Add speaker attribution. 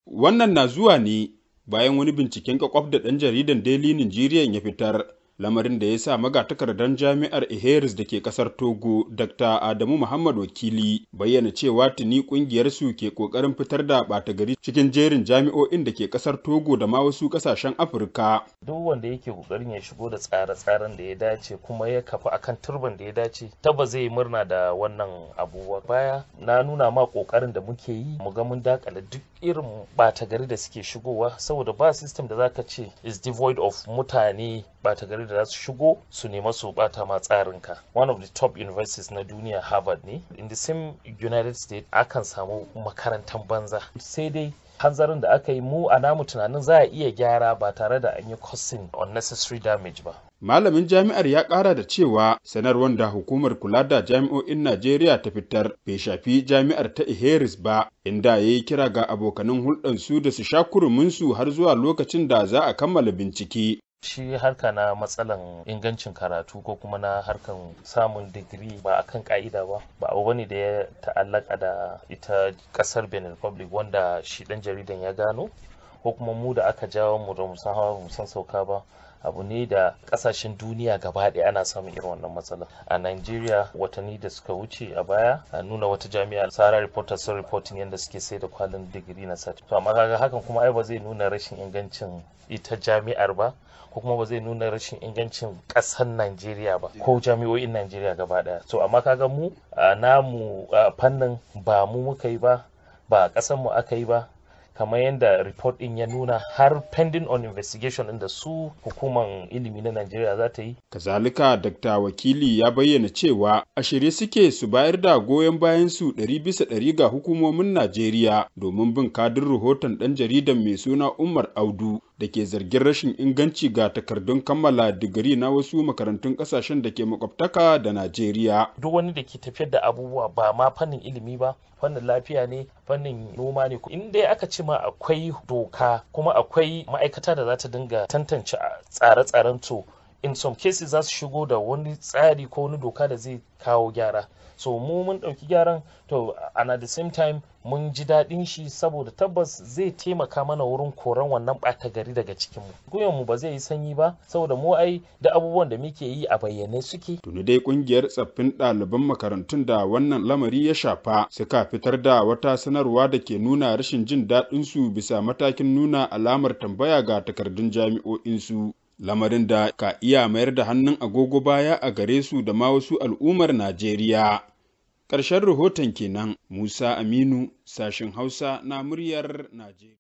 Speaker 1: Wannan na zuwa ne bayan wani binciken kwakwaf da ɗan jaridan Daily Nigerian ya fitar, lamarin da ya sa magatakardar jami'ar Iheris da ke ƙasar Togo, Dr. Adamu Muhammad Wakili, bayyana cewa tuni ƙungiyarsu ke ƙoƙarin fitar da ɓata gari cikin jerin jami'o'in da ke ƙasar Togo da ma wasu ƙasashen Afirka.
Speaker 2: Duk wanda yake ƙoƙarin ya shigo da tsare-tsaren da ya dace kuma ya kafa akan turban da ya dace, taba zai murna da wannan abubuwa. Baya na nuna ma ƙoƙarin da muke yi, mu ga mun dakale duk irin ɓata gari da suke shigowa, saboda ba system da zaka ce is devoid of mutane ɓata gari da za su shigo su nema su bata ma tsarinka one of the top universities na duniya harvard ne in the same united states akan samu makarantar banza sai dai hanzarin da aka yi mu a namu tunanin za a iya gyara ba tare da an yi causing unnecessary damage ba
Speaker 1: Malamin jami'ar ya ƙara da cewa sanarwar da hukumar kula da jami'o'in Najeriya ta fitar bai shafi jami'ar ta Iheris ba, inda ya yi kira ga abokanan hulɗansu da su sha kuruminsu har zuwa lokacin da za a kammala bincike.
Speaker 2: shi harka na matsalan ingancin karatu ko kuma na harkan samun digiri ba akan ka'ida ba ba abu bane da ya ta'allaka da ita kasar benin republic wanda shi dan jaridan ya gano ko kuma mu da aka jawo mu da musan hawa musan sauka ba abu ne da kasashen duniya gaba ɗaya ana samun irin wannan matsala a Nigeria watanni da suka wuce a baya a nuna wata jami'a Sahara Reporters sun reporting yadda suke sai da kwalin digiri na sati to amma kaga hakan kuma ai ba zai nuna rashin ingancin ita jami'ar ba ko kuma ba zai nuna rashin ingancin ƙasar Najeriya ba ko jami'o'in Najeriya gaba ɗaya so amma kaga mu a namu fannin ba mu muka yi ba ba ƙasar mu aka yi ba kamar yadda report din ya nuna har pending on investigation inda su hukuman ilimi na Najeriya za ta yi.
Speaker 1: Kazalika Dr. Wakili ya bayyana cewa a shirye suke su bayar da goyon bayan su ɗari bisa ɗari ga hukumomin Najeriya domin bin kadin rahoton ɗan jaridan mai suna Umar Audu da ke zargin rashin inganci ga takardun kammala digiri na wasu makarantun ƙasashen da ke makwabtaka da Najeriya.
Speaker 2: Duk wani da ke tafiyar da abubuwa ba ma fannin ilimi ba, fannin lafiya ne, fannin noma ne. In dai aka ce ma akwai doka kuma akwai ma'aikata da za ta dinga tantance tsare-tsaren to in some cases za su shigo da wani tsari ko wani doka da zai kawo gyara so mu mun ɗauki gyaran to and at the same time mun ji daɗin shi saboda tabbas zai taimaka mana wurin koran wannan ɓata gari daga cikinmu mu ba zai yi sanyi ba saboda mu ai da abubuwan da muke yi a bayyane suke
Speaker 1: tuni dai kungiyar tsaffin ɗaliban makarantun da wannan lamari ya shafa suka fitar da wata sanarwa da ke nuna rashin jin daɗin su bisa matakin nuna alamar tambaya ga takardun jami'o'insu lamarin da ka iya mayar da hannun agogo baya a gare su da ma wasu al'ummar Najeriya. Ƙarshen rahoton kenan Musa Aminu, sashen Hausa na muryar Najeriya.